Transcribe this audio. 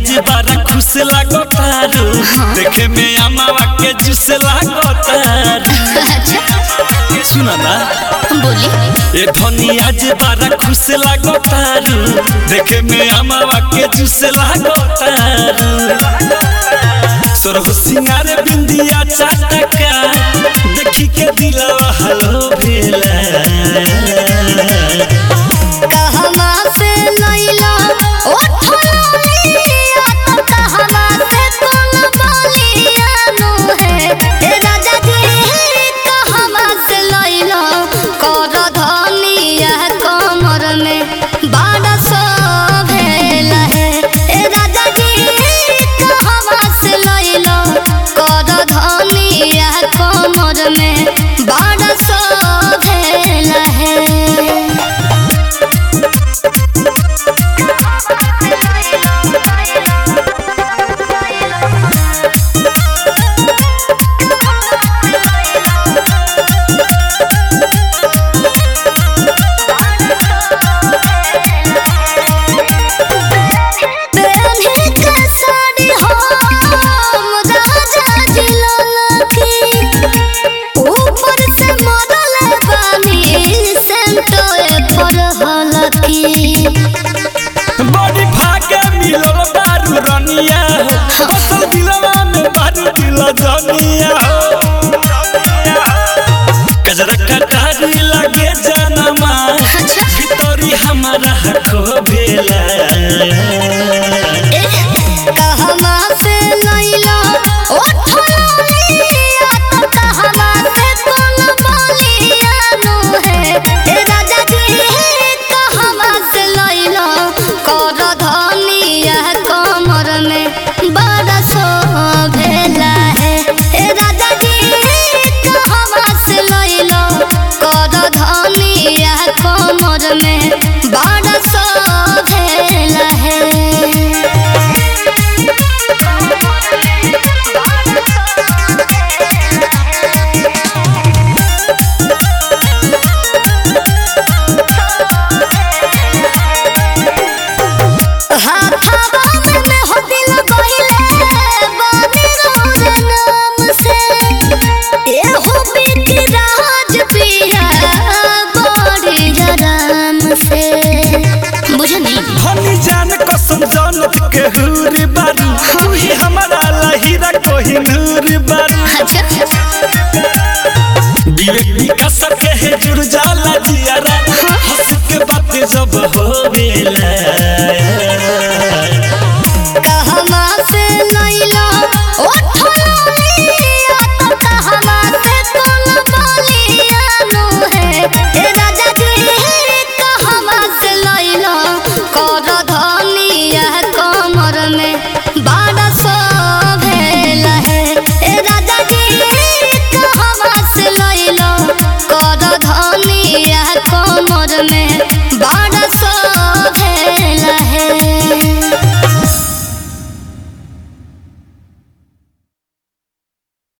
आज बारा खुश लागो तारू देखे में अमावा के जूस लागो तारू सुना ना बोली ए धनी आज बारा खुश लागो तारू देखे में अमावा के जूस लागो तारू सोरह सिंगार बिंदिया चाटका देखी के दिलवा हलो भेला कहवा से लैला ओ थोलिया तो कहवा से कोन बोलिया नु है ए राजा जी कहवा से लैला कर धनिया कमर में बाड़ा सो भेला है ए राजा जी कहवा से लैला कर धनिया कमर में बाड़ा सो भेला है पहने के साड़ी हम राजा जी ललकी ऊपर से मरल बानी सेंटोए पर हलकी बड़ी भागे मिलल बारू रनिया हो बसल दिलवा में बारू दिल जनिया हो कजरा कटारी लागे जनमा भितरी हमारा हको भेला कहवा से लैला ओ थोलिया तो कहवा से कोन बोलिया नु है ए राजा जी कहवा से लैला कर धनिया कमर में बड़ा सो भेला है ए राजा जी कहवा से लैला कर धनिया कमर में बड़ा सो भेला है हाथावा में में हो दिल गइले बानी रोरे नाम से ए हो बीती राज पिया बड़ी जराम से बुझनी हनी जान कसम जानत के हुरी बारू तू ही हमारा लहीरा कोही नूर बारू विवेक विकास के है जुड़ जाला जियारा हंस के बात जब हो बेला